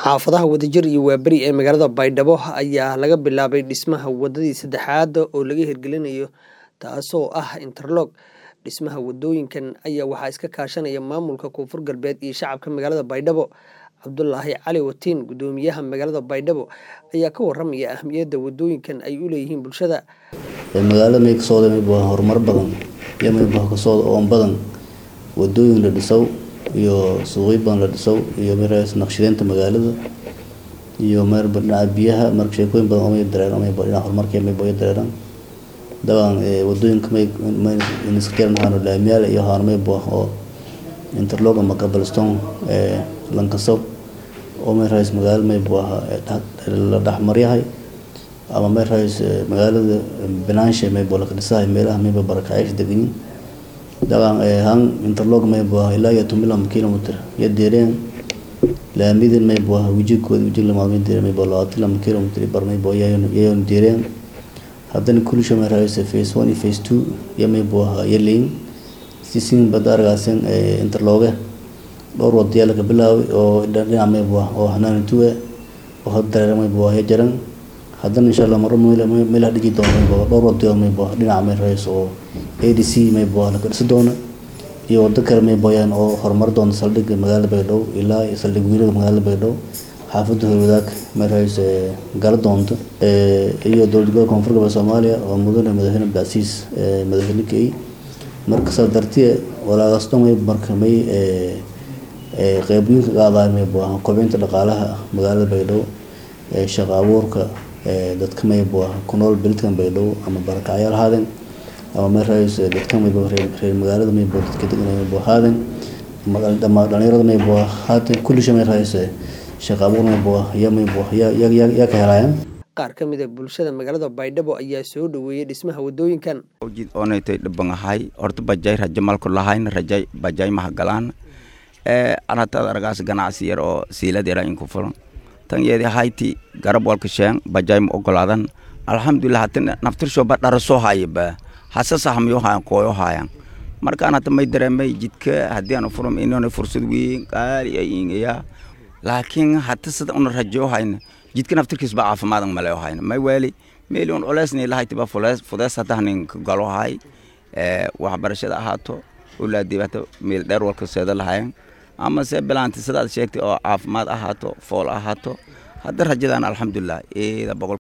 xaafadaha wadajir iyo waaberi ee magaalada baydhabo ayaa laga bilaabay dhismaha wadadii saddexaad oo laga hirgelinayo taasoo ah interlog dhismaha wadooyinkan ayaa waxaa iska kaashanaya maamulka koonfur galbeed iyo shacabka magaalada baydhabo cabdulaahi cali watiin gudoomiyaha magaalada baydhabo ayaa ka waramaya ahmiyadda wadooyinkan ay u leeyihiin bulshada magaalada may ka socda mayba horumar badan iyo mayba ka socda oon badan wadooyin la dhisow iyo suuqyo badan la dhisow iyo maraas naqshadeynta magaalada iyo meerba dhinaca biyaha marka sheekooyin badan oo may dareeran mayba dhinaca horumarka mayba ay dareeran dabcan wadooyinka may may iska jiran waxaanu laamiyaal iyo waxaanu mayba oo interlog ama cobblestone ee lankasow oo meeraas magaalada mayba la dhexmaryahay ama meeraas magaalada banaanshe mayba la dhisahay meelaha mayba barakacayaasha deganyiin dabcan han interlog mayba ilaa iyo toban kilomitr iyo deereen laamidin mayba wijigooda wijig lamaadmay deereen mayba labaatan lama kilomitr bar mayba yayon deereen haddana kulisha meeraas phase one iyo phase two iyo mayba yaleyn sisin bada argaasin interloge dhowr wadayaa laga bilaabay oo dhinaca mayba oo hanaanituwe oo had dareera mayba ya jaran haddana insha allah maro meelaha dhiji doono mayba dhowr wadayo mayba dhinaca meeraas oo a d c mayba laga dhisi doono iyo wado kale mayba yaan oo horumar doona saldhigga magaalada baydhabo ilaa saldhig wiilada magaalada baydhabo xaafadda horwadaag meeraas gala doonto iyo dowlad gobolka koonfur galbeed soomaaliya oo mudane madaxweyne abdicasiis madaxweyne key marka saa dartiye walaagaas dhan mayba marka may qeybiyoyinka qaadaan mayba kobcinta dhaqaalaha magaalada baydhabo shaqo abuurka dadka mayba ku nool beledkan baydhabo ama barakacyaal haadeen ama meeraas dadka mayba reer magaalada mayba dadka degan mayba haadeen ama dhalinyarada mayba haatan kullisha meeraas shaqo abuur mayba ya mayba yaa ka helaayaan qaar ka mid a bulshada magaalada baydhabo ayaa soo dhaweeyey dhismaha wadooyinkan jid oonaytay dhabangahay horta bajay rajo malku lahayn rajay bajay mahagalaan ee anataad argaas ganacsi yar oo siilad yara inku fulan tan yeedi hayti garab walka sheen bajay ma ogolaadan alxamdulilah hatin naftirsho ba dhara soo haya ba hasa sahmiyo hayan kooyo hayan markaan hata may dareemay jidka haddii aan furum inona fursad weyn qaali ay ingaya laakiin hata sida una rajo hayna jidka naftirkiis ba caafimaad male hayna may weeli meeli un culeysni lahayta ba fudees hata hanin galo hay waxbarashada ahaato ulaadiibata meel dheer walka seeda lahayan ama se bilaanti sidaad sheegtay oo caafimaad ahaato fool ahaato hadda rajadaan alxamdulilah eeda boqol